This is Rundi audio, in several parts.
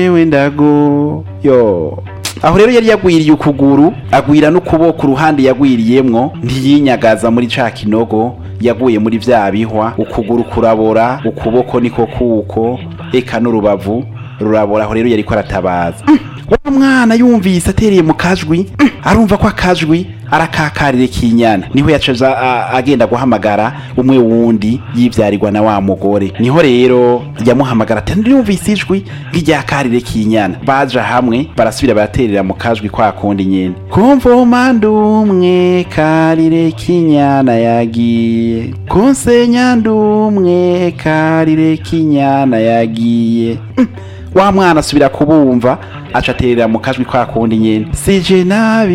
jewe ndago yo aho rero yari yagwiriye ukuguru agwira n'ukuboko uruhande yagwiriyemwo ntiyinyagaza muri ca kinogo yaguye muri vya bihwa ukuguru kurabora ukuboko niko kuko eka n'urubavu rurabora aho rero yariko aratabaza wa mwana yumvise atereye mu kajwi arumva ko akajwi arakakarire k'inyana niho yacaza a- agenda guhamagara umwe wundi yivyarirwa na wa mugore niho rero yamuhamagara ati ndumvise ijwi nk'iryakarire k'inyana baja hamwe barasubira baraterera mu kajwi kwa kundi nyene kumvoma ndumwe karire k'inyana yagiye konsenya ndumwe karire k'inyana yagiye Mm. wa mwana asubira kubumva aca aterera mu kajwi kwa kundi nyene sije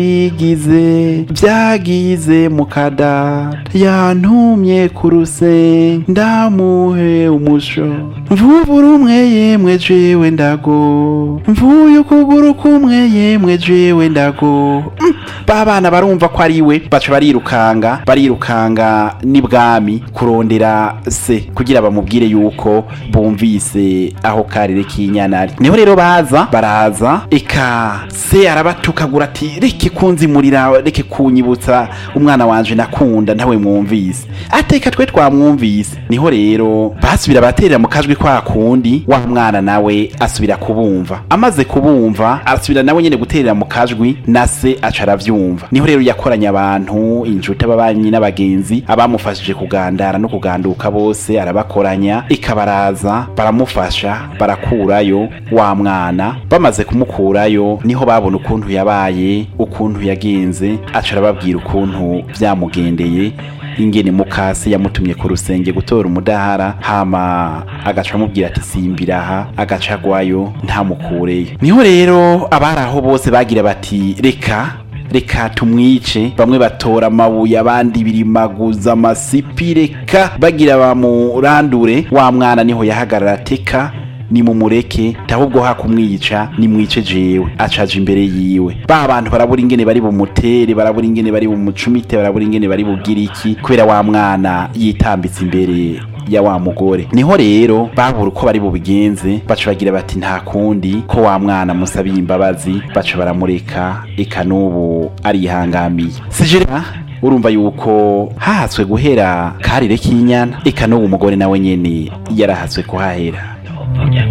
nabigize vyagize mu kadata yantumye ku rusenga ndamuhe umusho mvubura umwe yemwe jewe ndago mvuye ukuguru kumwe yemwe jewe ndago Mm, ba bana barumva ko ari we baca barirukanga barirukanga n'ibwami kurondera se kugira bamubwire yuko bumvise aho karire k'inyana ari niho rero baza baraza eka se arabatukagura ati reke kunzimurira reke kunyibutsa umwana wanje nakunda ntawe mwumvise ateka twe twamwumvise niho rero basubira baterera mu kajwi kwa kundi wa mwana nawe asubira kubumva amaze kubumva arasubira nawe nyene guterera mu kajwi na se aca aravyumva niho rero yakoranya abantu inshuti ababanyi n'abagenzi abamufashije kugandara no kuganduka bose arabakoranya ikabaraza baramufasha barakurayo wa mwana bamaze kumukurayo niho babona ukuntu yabaye ukuntu yagenze aca arababwira ukuntu vyamugendeye ingene mukase yamutumye ku rusenge gutora umudahara hama agaca amubwira ati simbiraha agaca agwayo ntamukureyo niho rero abari aho bose bagira bati reka reka tumwice bamwe batora amabuye abandi birimaguza amasipi reka bagira bamurandure wa mwana niho yahagarara ateka nimumureke ahubwo hakumwica nimwice jewe acaje imbere yiwe ba bantu barabura ingene bari bumutere barabura ingene bari bumucumite barabura ingene bari bugira iki kubera wa mwana yitambitse imbere ya wa mugore niho rero babura uko bari bubigenze baca bagira bati nta kundi ko wa mwana musabiye imbabazi baca baramureka eka n'ubu arihangamiye sijera urumva yuko hahatswe guhera karire k'inyana eka n'ubu umugore nawe nyene yarahatswe kuhahera